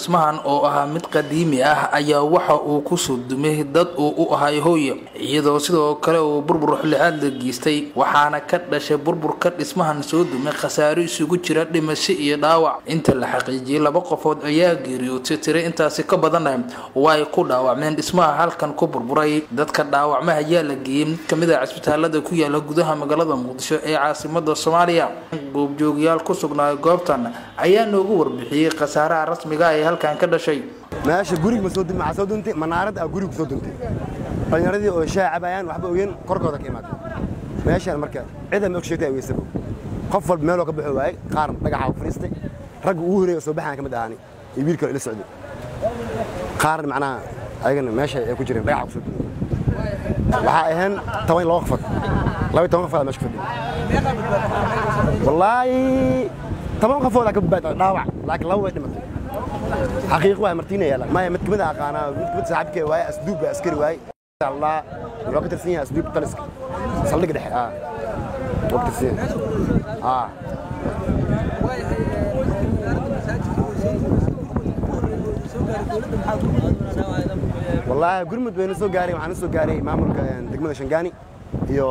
dhismahan oo ahaa mid qadiimi ah ayaa waxa uu kusoo dumay dad uu u ahay hooye iyadoo sidoo kale uu burbur xulixaad la geystay waxaana ka dhashay burburka dhismahan soo dumay khasaaro isugu jira dhimasho iyo dhaawac inta la xaqiijiyey laba qofood ayaa geeriyootay tiro intaasi ka badana oo ay ku dhaawacmeen dhismaha halkan ku burburay dadka dhaawacma ayaa la geeyey mid kamid a cisbitaalada ku yaala gudaha magaalada muqdisho ee caasimada soomaaliya goobjoogyaal ku sugnaa goobtan ayaa noogu warbixiyey khasaaraha rasmiga ee halkan ka dhashay meesha gurig ma soo dun maxaa soo duntay manaarad ah gurig ku soo duntay dhalinyaradii oo shaah cabayaan waxba ogeen korkooda ka imaatay meeshaan marka cida ma og sheegtay aweysaba qof walba meeloo ka baxo waayey qaar dhagaxa ku fadhiistay ragga ugu horeeya soo baxaan ka mid ahaani iyo wiil kale ila socday qaarna macnaha ayagana meesha ay ku jireen dhagaxa ku soo duntay waxaa ahayn toban laba qofood laba toban qofood meesha ku fadhiya wallaahi toban qofoodaa ka badbaada dhaawac laakiin laba way dhimatay xaqiiq waa martiina yaala maya mid kamid aqaanaa mid kamid saaxiibkee waaye asduub baa askari waaye allah wuxuu ka tirsan yahay asduub taliska saldhigga dhexe ah wuu ka tirsan yahay ah wallaahi gurmud bayna soo gaaray waxaana soo gaaray maamulka degmada shangaani iyo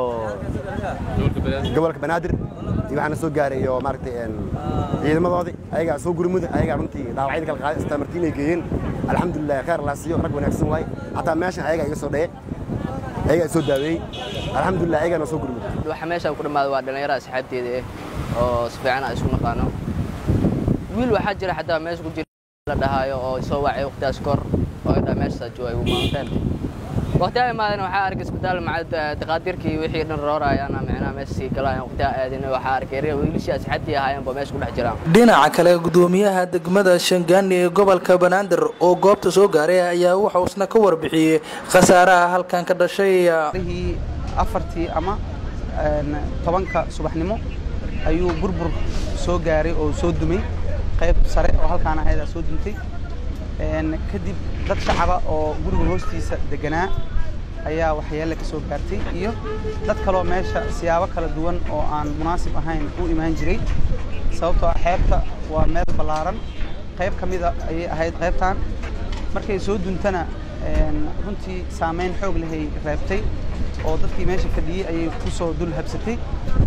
gobolka banaadir iyo waxaana soo gaaray iyo maaragtay ciidamadoodii ayagaa soo gurmuda ayagaa runtii dhaawacyada kala qaaday istaa martiinay geeyeen alxamdulilah khayr allah siiyo rag wanaagsan waaye xataa meeshan ayagaa iga soo dhaye ayagaa soo daaweeyey alxamdulilah ayagaa noo soo gurmuda waxa meeshaan ku dhammaada waa dhallinyaro asxaabteeda ah oo si fiican aan isku naqaano wiil waxaa jira xataa meesha ku jira la dhahaayo oo soo wacay waqtigaas kor oo idhaa meeshaas jooga igu maanteen waqtiyaa imaaden waxaa arkay isbitaal maca daqaadirkii wixii dhan roorayaan micnaha meesha sii galayaan waqtiyaa aadin waxaa arkay wiilashii asxaabtii ahaayeen baa meesha ku dhex jiraan dhinaca kale gudoomiyaha degmada shangaani ee gobolka banaadir oo goobta soo gaaray ayaa wuxuu isna ka warbixiyey khasaaraha halkan ka dhashay rihii afartii ama tobanka subaxnimo ayuu burbur soo gaaray oo soo dumay qayb sare oo halkaan ahaydaa soo duntay kadib dad shacaba oo guriga hoostiisa deganaa ayaa waxyeelle ka soo gaartay iyo dad kaloo meesha siyaabo kala duwan oo aan munaasib ahayn u imaan jiray sababtoo ah xeebta waa meel ballaaran qayb ka mida ayay ahayd qaybtan markay soo duntana runtii saamayn xoog lehay reebtay oo dadkii meesha fadhiyey ayay ku soo dul habsatay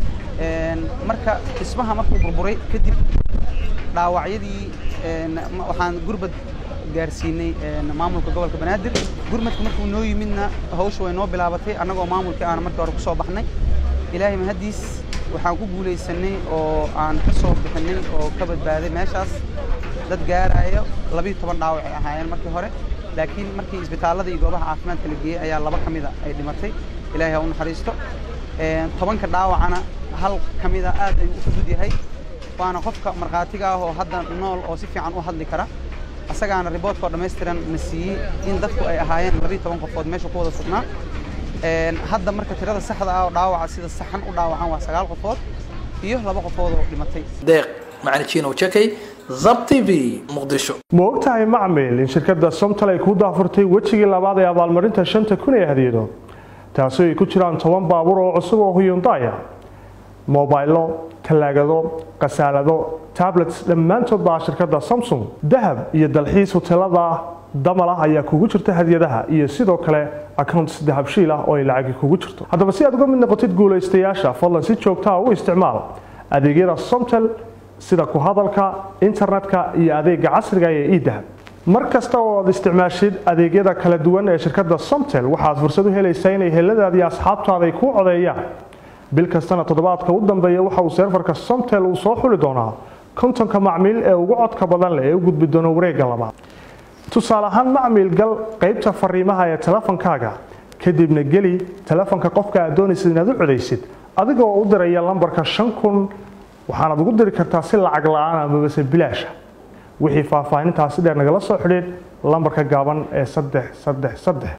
marka dhismaha markuu burburay kadib dhaawacyadii waxaan gurbad gaarsiinay maamulka gobolka banaadir gurmadka markuu noo yimidna hawsha way noo bilaabatay annagoo maamulkii aan markii hore ku soo baxnay ilaahay mahaddiis waxaan ku guulaysanay oo aan ka soo bixinay oo ka badbaaday meeshaas dad gaaraayo labiyo toban dhaawac ay ahaayeen markii hore laakiin markii isbitaallada iyo goobaha caafimaadka la geeyey ayaa laba ka mida ay dhimatay ilaahay ha u naxariisto tobanka dhaawacana hal ka mida aad ayuu u fudud yahay waana qofka markhaatiga ah oo hadda nool oo si fiican u hadli kara asagaana riboortkoo dhammaystiran na siiyey in dadku ay ahaayeen labiyo toban qofood meesha ku wada sugnaa hadda marka tirada saxda ah oo dhaawaca sida saxan u dhaawacan waa sagaal qofood iyo laba qofood oo dhimatay deeq macalin jakay zab t v muqdisho ma ogtahay macmil in shirkadda somtal ay kuu daafurtay wejigii labaad ee abaalmarinta shanta kun ee hadiyado taasoo ay ku jiraan toban baabuur oo cusub oo huyundaya mobaylo talaagado khasaalado tablets dhammaantood baa shirkadda samsung dahab iyo dalxiis huteelada damal ah ayaa kugu jirta hadiyadaha iyo sidoo kale accounts dahabshiil ah oo ay lacagi kugu jirto haddaba si aad uga mid noqotid guulaystayaasha fadlan si joogtaa u isticmaal adeegyada somtel sida ku hadalka internetka iyo adeega casriga ee idahab mar kasta oo aad isticmaashid adeegyada kala duwan ee shirkadda somtel waxaad fursad u helaysaa inay heladaadii asxaabtaada ay kuu codeeyaan bil kastana toddobaadka u dambeeya waxa uu seerfarka somtel uu soo xuli doonaa kontonka macmiil ee ugu codka badan leh ee u gudbi doona wareegga labaad tusaale ahaan macmiil gal qaybta fariimaha ee telefonkaaga kadibna geli telefonka qofka aad doonaysid inaad u codaysid adigoo u diraya lambarka shan kun waxaanaad ugu diri kartaa si lacag la-aan amabase bilaasha wixii faahfaahintaasi dheer nagala soo xidhiid lambarka gaaban ee saddex saddex saddex